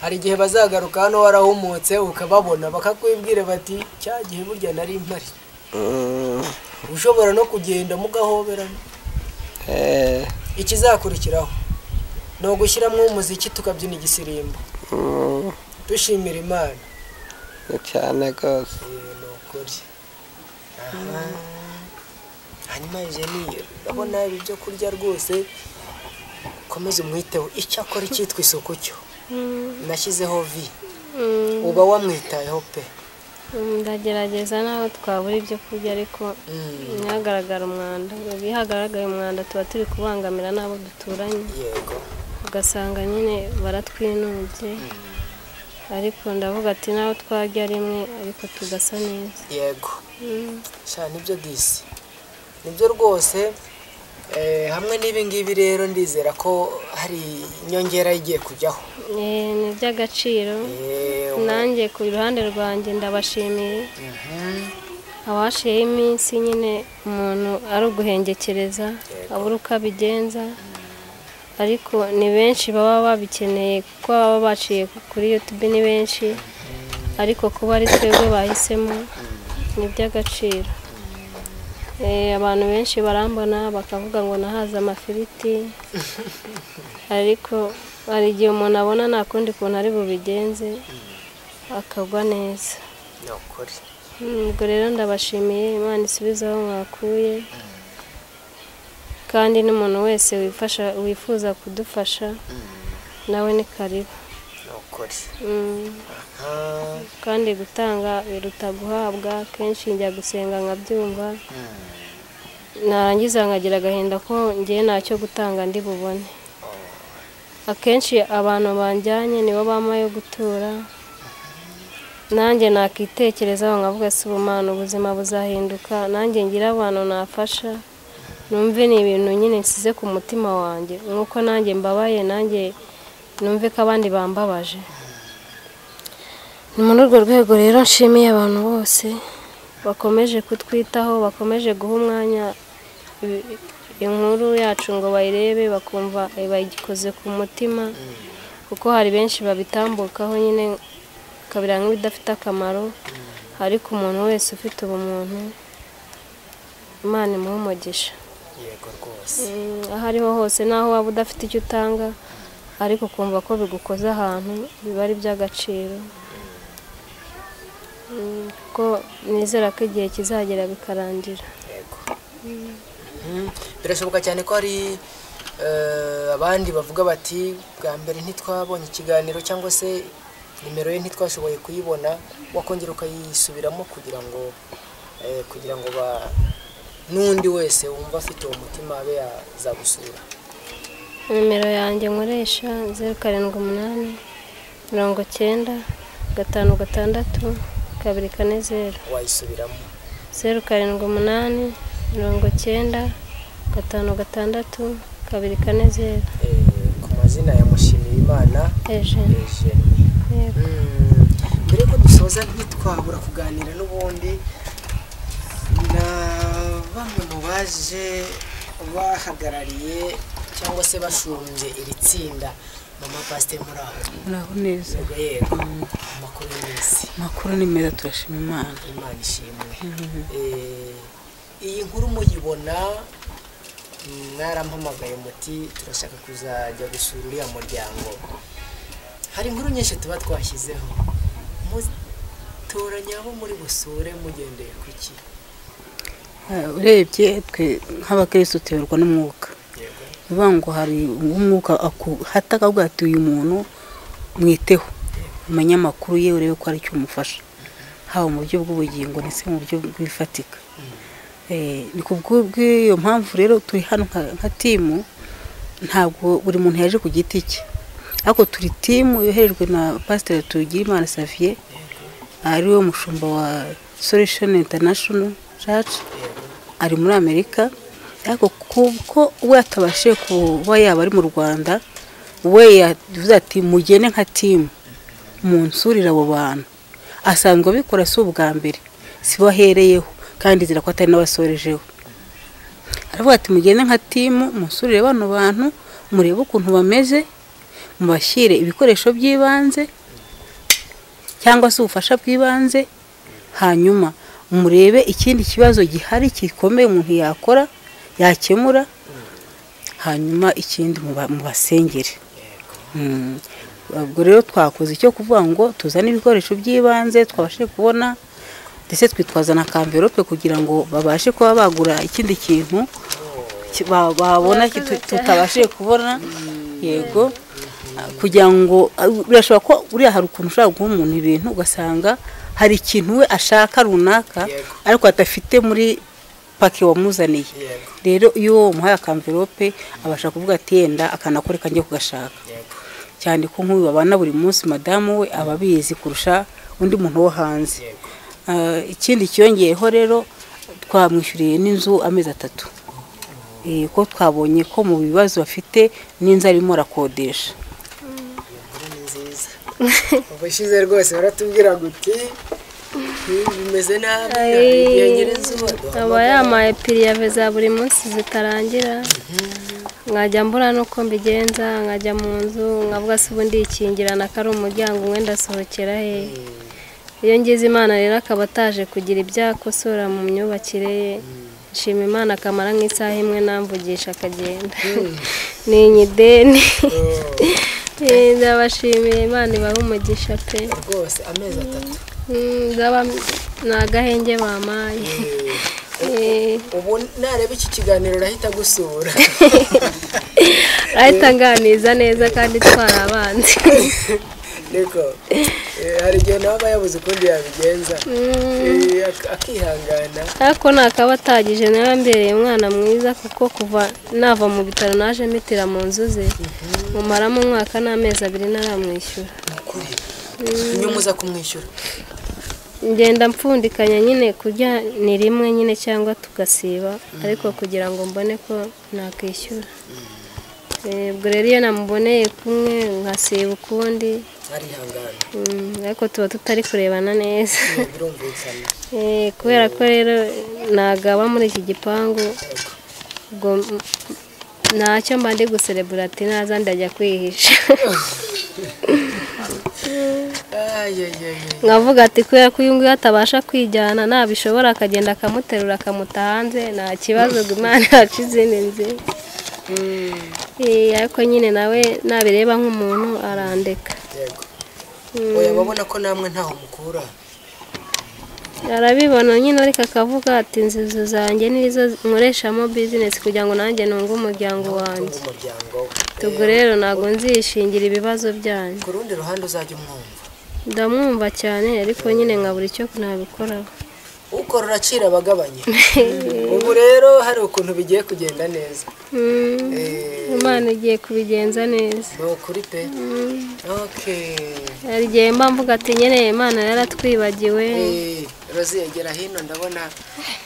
hari igihe bazagaruka hano warahumutse ukababona bakakwibwira bati cya gihe burya nari mpari Mm, ushobora no kugenda mugahoberana eh, ikizakurikiraho ni ugushyiramo umuziki tukabyina igisirimbo mm, dushimira imana ni cyane rwose Eh, ni ukuri hanyuma ije niyo urabona ibi byo kurya rwose ukomeze umwiteho icyo akora icyitwa isuku cyo nashyizeho vi uba wamwitayeho pe ndagerageza naho twabura ibyo kurya ariko Mm. ntihagaragare umwanda iyo hagaragaye umwanda tuba turi kubangamira n'abo duturanye yego ugasanga nyine baratwinubye ariko ndavuga ati naho twajya rimwe ariko tugasa neza yego Mm. sha nibyo disi nibyo rwose eh, hamwe n'ibi ngibi rero ndizera ko hari inyongera igiye kujyaho Eh, ni iby'agaciro Yewe. nanjye ku ruhande rwanjye ndabashimiye Mhm. abashiyeho iminsi nyine umuntu ari uguhengekereza abura uko abigenza ariko ni benshi baba babikeneye kuko baba baciye kuri youtube ni benshi ariko kuba ari twebwe bahisemo ni iby'agaciro Eh, abantu benshi barambona bakavuga ngo nahaze amafiriti ariko hari igihe umuntu abona nta kundi kuntu ari bubigenze akagwa neza ni ukuri Mm, ubwo rero ndabashimiye imana isubize aho mwakuye kandi n'umuntu wese wifasha wifuza kudufasha nawe ni karibu ni ukuri Mm, Ah, kandi gutanga biruta guhabwa kenshi njya gusenga nkabyumva narangiza nkagira agahinda ko ngewe ntacyo gutanga ndi bubone akenshi abantu banjyanye nibo bampa yo gutura nanjye nakitekerezaho nkavuga si ubumana ubuzima buzahinduka nanjye ngira abantu nafasha numve ni ibintu nyine nsize ku mutima wanjye nk'uko nanjye mbabaye nanjye numve ko abandi bambabaje ni muri urwo rwego rero nshimiye abantu bose bakomeje kutwitaho bakomeje guha umwanya i- inkuru yacu ngo bayirebe bakumva eh, bayikoze ku mutima kuko hari benshi babitambukaho nyine kabira nk'ibidafite akamaro ariko umuntu wese ufite ubumuntu imana imuha umugisha yego rwose Mm, aho ariho hose naho waba udafite icyo utanga ariko ukumva ko bigukoze ahantu biba ari iby'agaciro Mm, kuko nizera ko igihe kizagera bikarangira yego Mhm. birashoboka cyane ko hari eh, abandi bavuga bati bwa mbere ntitwabonye ikiganiro cyangwa se nimero ye ntitwashoboye kuyibona wakongera ukayisubiramo kugira ngo eh, kugira ngo ba n'undi wese wumva afite uwo mutima abe yazagusura nimero yanjye nkoresha zeru karindwi umunani mirongo cyenda gatanu gatandatu kabiri kane zeru wayisubiramo zeru karindwi umunani mirongo cyenda gatanu gatandatu kabiri kane zeru Eh, ku mazina ya Mushimiyimana ejeni Eugenie. yego Mm, mbere yuko dusoza ntitwabura kuganira n'ubundi na bamwe mu baje bahagarariye cyangwa se bashumbye iri tsinda mama pasite muri aho muraho neza yego yego amakuru y'iminsi amakuru ni meza turashima imana imana ishimwe Eh, iyi nkuru muyibona mwarampamagaye muti turashaka kuzajya gusura uriya muryango hari inkuru nyinshi tuba twashyizeho mutoranya abo muri busure mugendeye ku ki Eh, urebye twe nk'abakirisitu tuyoborwa n'umwuka yego bivuga ngo hari umwuka aku- hata akavuga ati uyu muntu mwiteho umenye amakuru ye urebe ko hari icyo umufasha haba mu buryo bw'ubugingo ndetse mu buryo bw'ifatika Eh, ni ku bw'iyo mpamvu rero turi hano nka- nka timu ntabwo buri muntu yaje ku giti cye ariko turi timu yoherejwe na pasiteri tugirimana saviye ari we mushumba wa solution international church ari muri amerika ariko kuko we atabashije kuba yaba ari mu rwanda we yavuze ati mugene nka timu munsurire abo bantu asanzwe abikora si ubwa mbere si bo ahereyeho kandi nzira ko atari n'abasorejeho aravuga ati mugende nka timu musurire bano bantu murebe ukuntu bameze mubashyire ibikoresho by'ibanze cyangwa se ubufasha bw'ibanze hanyuma murebe ikindi kibazo gihari gikomeye umuntu yakora yakemura hanyuma ikindi muba- mubasengere Mm. ubwo rero twakoze icyo kuvuga ngo tuzane ibikoresho by'ibanze twabashije kubona ndetse twitwaza na kamverope kugira ngo babashe kuba bagura ikindi kintu ki- ba- babona ki- tu- tutabashije kubona yego kugira ngo birashobora ko buriya hari ukuntu ushobora guha umuntu ibintu ugasanga hari ikintu we ashaka runaka Yego. ariko adafite muri pake wamuzaniye Yego. rero iyo umuhaye akamverope abasha kuvuga ati yenda akanakoreka njye kugashaka yego cyane ko nk'uyu babana buri munsi madamu we aba abizi kurusha undi muntu wo hanze Yego. Ah, ikindi cyongeyeho rero twamwishyuriye n'inzu amezi atatu Eh, ko twabonye ko mu bibazo bafite n'inzu arimo arakodesha Inkuru ni nziza ubushize rwose baratubwira ngo uti "Hmm, bimeze nabi igihe nyir'inzu aba yamaye piriyabe za buri munsi zitarangira nkajya mbura n'uko mbigenza nkajya mu nzu nkavuga se ubundi ikingirana ko ari umuryango umwe ndasohokera he iyo ngize imana rero akaba ataje kugira ibyo akosora mu myubakire ye nshima imana akamara nk'isaha imwe namvugisha akagenda ni inyideni Eh, ndabashimiye imana ibahe umugisha pe rwose amezi atatu Mm, ndaba ni agahenge bamaye Eh. ubu nareba iki kiganiro urahita gusura ahita anganiza neza kandi itwara abanzi niko Eh, hari igihe nawe aba yabuze ukundi yabigenza Eh, ak- akihangana ariko nakaba atagije nawe mbereye umwana mwiza kuko kuva nava mu bitaro naje mitira mu nzu ze mumaramo umwaka n'amezi abiri ntaramwishyura ukuri nyuma uza kumwishyura ngenda mpfundikanya nyine kurya ni rimwe nyine cyangwa tugasiba ariko kugira ngo mbone ko nakwishyura Eh, ubwo rero iyo namuboneye kumwe nkasiba ukundi arihangana Mm, ariko tuba tutari kurebana neza Eh, birumvikana Eh, kubera ko rero nagaba muri iki gipangu ubwo m- ntacyo mba ndi guserebura ati naza ndajya kwihisha ayayayay nkavuga ati kubera ko uyu nguyu atabasha kwijyana nabishobora akagenda akamuterura akamuta hanze nta kibazo ngo imana yacu izindi nzira Eh, ariko nyine nawe nabireba nk'umuntu arandeka yego oya babona ko namwe ntaho mukura arabibona nyine ariko akavuga ati inzu zanjye nizo nkoreshamo bizinesi kugira ngo nanjye nunge umuryango wanjye umuryango we. ubwo rero ntabwo nzishingira ibibazo byanyu ku rundi ruhande uzajya umwumva ndamwumva cyane ariko nyine nkabura icyo nabikoraho ukora uracira abagabanye ubu rero hari ukuntu bigiye kugenda neza Mm, Eh, imana igiye kubigenza neza ni ukuri pe Okay. hari igihe mba mvuga ati nyine imana yaratwibagiwe Eh, rozi yegera hino ndabona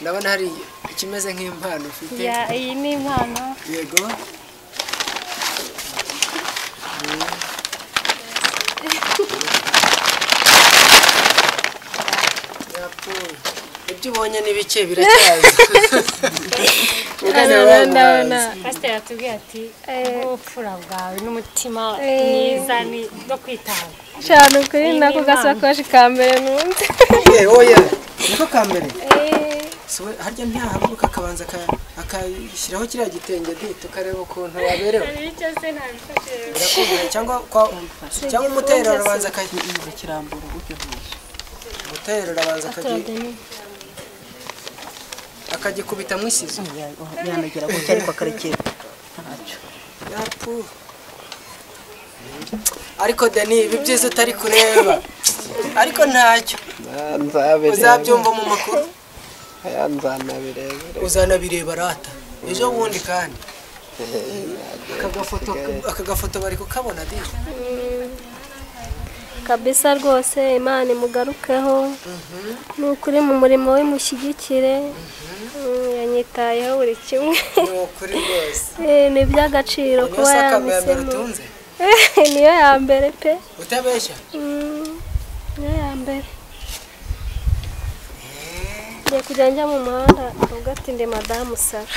ndabona hari ikimeze nk'impano ufite Ya, iyi ni impano yego Yapfuye. ibyo ubonye ni bike biracyaza Ugana Ndabona- ndabona bamubaze. pasiteri atubwira ati ubupfura bwawe n'umutima mwiza ni- no kwitanga cyane ukuri nako gasakoshi ka mbere numva Eh, oya niko ka mbere Si we- harya ntiyahaguruka akabanza aka- akashyiraho kiriya gitenge di tukareba ukuntu waberewe icyo se ntabifashije Birakomeye, cyangwa kwa- cyangwa umutero arabanza akagira kirambura umutero arabanza akagi- akagikubita mu isizo yanagera gutya ariko akarekera ntacyo Yapu. ariko deni ibi byiza utari kureba ariko ntacyo uzabyumva mu makuru nzanabirebere uzanabireba rata ejo bundi kandi aka gafoto aka gafoto bari kukabona di kabisa rwose imana imugarukeho ni ukuri mu murimo w'imushyigikire Mm, yanyitayeho buri kimwe ni ukuri rwose Eh, ni iby'agaciro niyo kuba sakame ya mbere yanditsemo utunze niyo ya mbere pe utabeshya Mm, niyo ya mbere ngiye kujya njya mu muhanda ubwo ati ndi madamu sara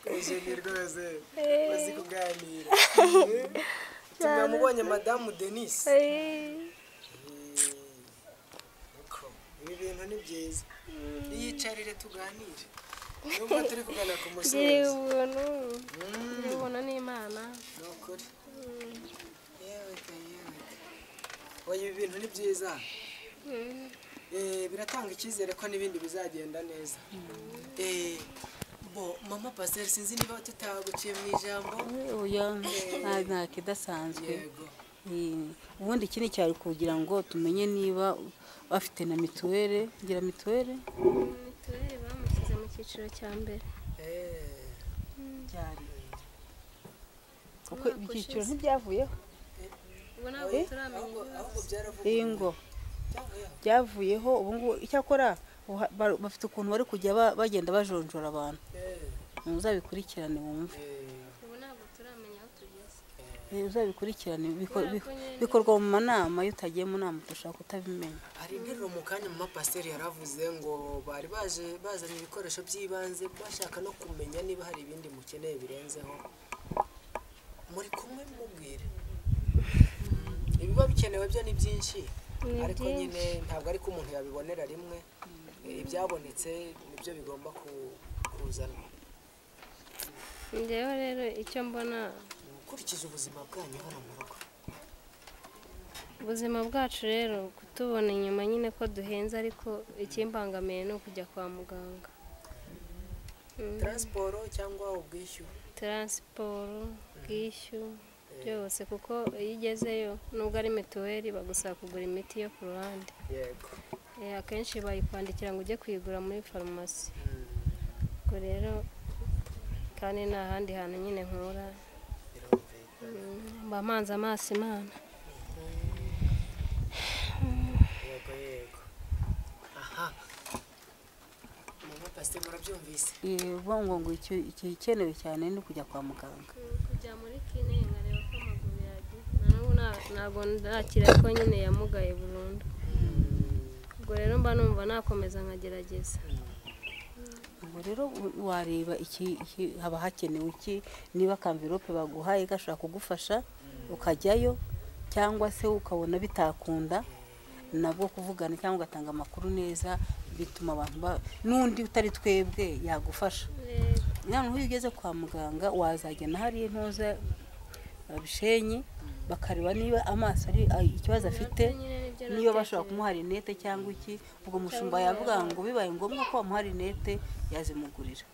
Eugenie rwose bazi kuganira tumwamubonye madamu denise Uko, ibi bintu ni byiza yiyicarire tuganire nubwo turi kugana ku ngira musozi ubuntu ngira ubuntu n'imana ni ukuri yewe da, yewe da. oya ibi bintu ni byiza Eh, biratanga icyizere ko n'ibindi bizagenda neza Eh, bo mama paseri sinzi niba tutaguciye mu ijambo oya nta- nta kidasanzwe yego Mm. ubundi ikindi cyari kugira ngo tumenye niba bafite na mituweli ngira mituweli mituweli bamushyize mu cyiciro cya mbere Eh, cyari kuko Umwaka ibyiciro ushize. ntibyavuyeho ubu ntabwo ahubwo turamenya ahubwo byaravuye iyi ngo byavuyeho ubu ngubu icyakora uha- ba- bafite ukuntu bari kujya ba- bagenda bajonjora abantu Eh, muzabikurikirane wumve eh, ubu ntabwo turamenya aho tugeze Eh, uzabikurikirane biko- Kubera ko biko- nyine- bikorwa mu manama iyo utagiye mu nama ushobora kutabimenya hari interuro mu kanya mama pasiteri yaravuze ngo bari baje bazanye ibikoresho by'ibanze bashaka no kumenya niba hari ibindi mukeneye birenzeho muri kumwe mubwire ibiba bikenewe byo ni byinshi Ni ariko byinshi. nyine ntabwo ari ko umuntu yabibonera rimwe ibyabonetse nibyo bigomba ku- kuzanwa njyewe rero icyo mbona gukurikiza ubuzima bwanyu hano mu rugo ubuzima bwacu rero kutubona inyuma nyine ko duhenze ariko ikimbangamiye ni ukujya kwa muganga taransiporo cyangwa ubwishyu taransiporo bwishyu byose kuko iyo ugezeyo nubwo ari mituweli bagusaba kugura imiti yo ku ruhande yego Eh, akenshi bayikwandikira ngo ujye kuyigura muri farumasi ubwo rero kandi nta handi hantu nyine nkura birumvikana Mm, mba mpanze amaso imana yego yego aha mama pasiteri murabyumvise Eh, bo ngo ngo icyo ikenewe cyane ni ukujya kwa muganga kujya muri kine nkareba ko amaguru yagiye na n'ubu nta- ntabwo nakira ko nyine yamugaye burundu ubwo rero mba numva nakomeza nkagerageza ubwo rero u- wareba iki iki- haba hakenewe iki niba kamvirope baguhaye gashobora kugufasha ukajyayo cyangwa se ukabona bitakunda nabwo kuvugana cyangwa ugatanga amakuru neza bituma abantu ba- n'undi utari twebwe yagufasha Eh, noneho iyo ugeze kwa muganga wazagena hariya ntuza abishenyi bakareba niba amaso ari ay- ikibazo afite nyine nibyo niba natekereje. bashobora kumuha rinete cyangwa iki ubwo mushumba yavuga ngo bibaye ngombwa ko bamuha rinete yazimugurira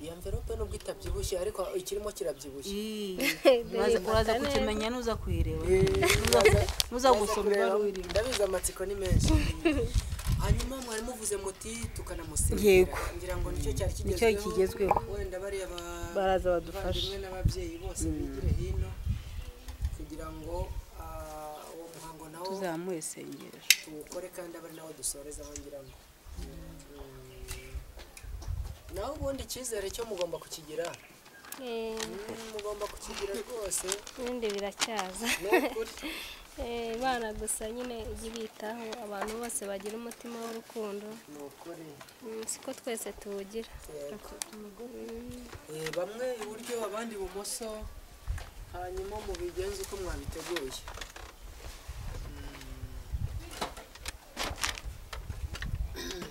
iyo mverope nubwo itabyibushye ariko ikirimo kirabyibushye Ii, uraza- Biyifata uraza neza. kukimenya nuza kuyireba Uraza- nuza uraza gusoma kureba, ibaruwa irimo ndabizi amatsiko ni menshi hanyuma mwari muvuze muti tukanamusigira Yego. ngira ngo nicyo cyari Nicyo kigezweho kigezweho. wenda bariya ba Baraza badufasha. abavandimwe n'ababyeyi bose bigire hino kugira ngo ah, uwo muhango nawo tuzamure isengesho tuwukore kandi abe ari nawo dusoreza aho ngira ngo Mm. nawe ubundi icyizere cyo mugomba kukigira Eh, Mm, mugomba kukigira rwose ibindi biracyaza ni ukuri Eh, bana gusa nyine ijye ubitaho abantu bose bagira umutima w'urukundo ni ukuri Mm, siko twese tuwugira Yego. Eh, bamwe iburyo abandi ibumoso hanyuma mubigenze uko mwabiteguye Mm.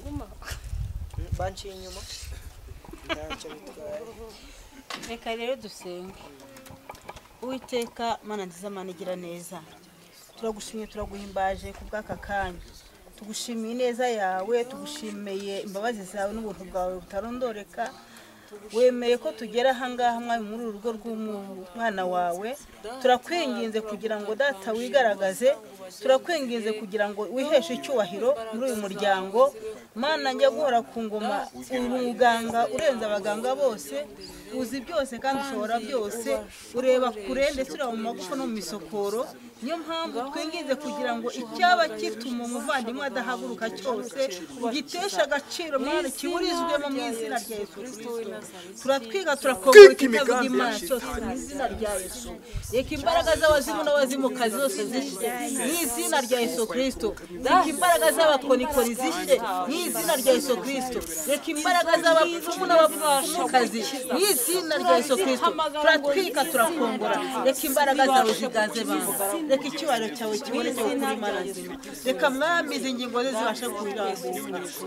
Mm, banciye inyuma ntacyo bitwaye reka rero dusenge uwiteka mana nziza mana igira neza turagushimye turaguhimbaje ku bw'aka kanya tugushimiye ineza yawe tugushimiye imbabazi zawe n'ubuntu bwawe butarondoreka wemeye ko tugera ahangaha mwami muri uru rugo rw'umwana wawe turakwinginze kugira ngo data wigaragaze turakwinginze kugira ngo wiheshe icyubahiro muri uyu muryango mana njya guhora ku ngoma uri umuganga urenze abaganga bose uzi byose kandi ushobora byose ureba kure ndetse ureba mu magufa no mu misokoro niyo mpamvu twinginze kugira ngo icyaba gituma umuvandimwe adahaguruka cyose ugitesha agaciro mwana kiburizwemo mu izina rya yesu kirisito turatwiga turakongora ikavuga imana cyose mu izina rya yesu reka imbaraga z'abazimu n'abazimukazi zose zishye mu izina rya yesu kirisito reka imbaraga z'abakonikoni zishye mu izina rya yesu kirisito reka imbaraga z'abapfumu n'abapfumukazi mu izina rya yesu kirisito turatwika turakongora reka imbaraga zawe zigaze bantu reka icyubahiro cyawe kibone cyo kuzimarazima reka mwami izi ngingo ze zibashe kurambura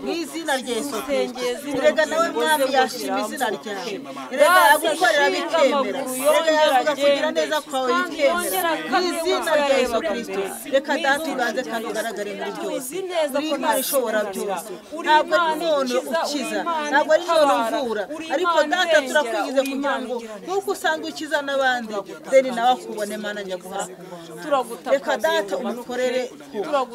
mu izina rya yesu kirisito reka nawe mwami yashima izina ryawe reka yagukorera bikemera reka yavuga kugira neza kwawe bikemera mu izina rya yesu kirisito reka data ubanze kandi ugaragare muri byose uri imana ishobora byose ntabwo ari umuntu ukiza ntabwo ari umuntu uvura ariko data turakwigize kugira ngo nk'uko usanga ukiza n'abandi deni nawe akubone mana nyaguha reka data umukorere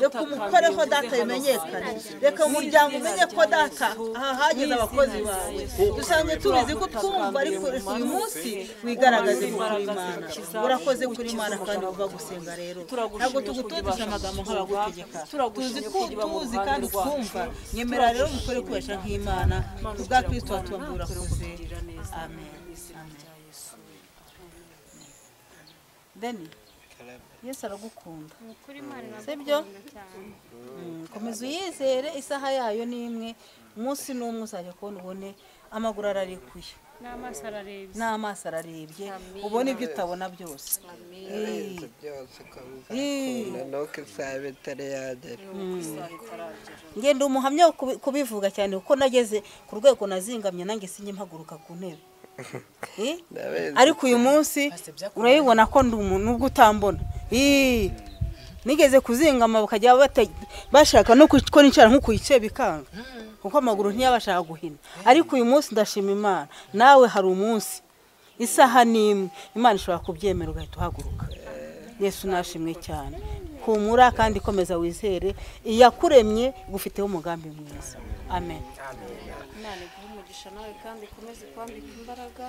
reka umukoreho data bimenyekane reka umuryango umenye ko data aha hageze abakozi bawe dusanzwe tubizi ko twumva ariko uyu munsi wigaragaze kuri imana urakoze kuri imana kandi uva gusenga rero ntabwo tugututisha amagambo nk'abagutegeka tuzi ko tuzi kandi twumva nyemera rero umukore ukoresha nk'imana kubwa kirisito watubambura kuze amen deni yesu aragukunda sibyo komeza uyizere isaha yayo ni imwe umunsi n'umwe uzajya kubona ubone amaguru ararekuye n'amaso ararebye n'amaso ararebye ubona ibyo utabona byose yarenze byose ukabikunda nuko isaha bitari yagera ngenda umuhamya wo kubi- kubivuga cyane kuko nageze ku rwego nazingamye nanjye sinjye mpaguruka ku ntebe Eh? Ndabizi. ariko uyu munsi urabibona ko ndi umuntu ubwo utambona Ih, nigeze kuzingama bakajya bate- bashaka no kwic- ko nicara nko ku gice bikanga kuko amaguru ntiyabashaka guhina ariko uyu munsi ndashima imana nawe hari umunsi isaha n'imwe imana ishobora kubyemera ugahita uhaguruka yesu nashimwe cyane humura kandi komeza wizere iyakuremye igufiteho umugambi mwiza amen imana iguhe umugisha nawe kandi ikomeze kwambika imbaraga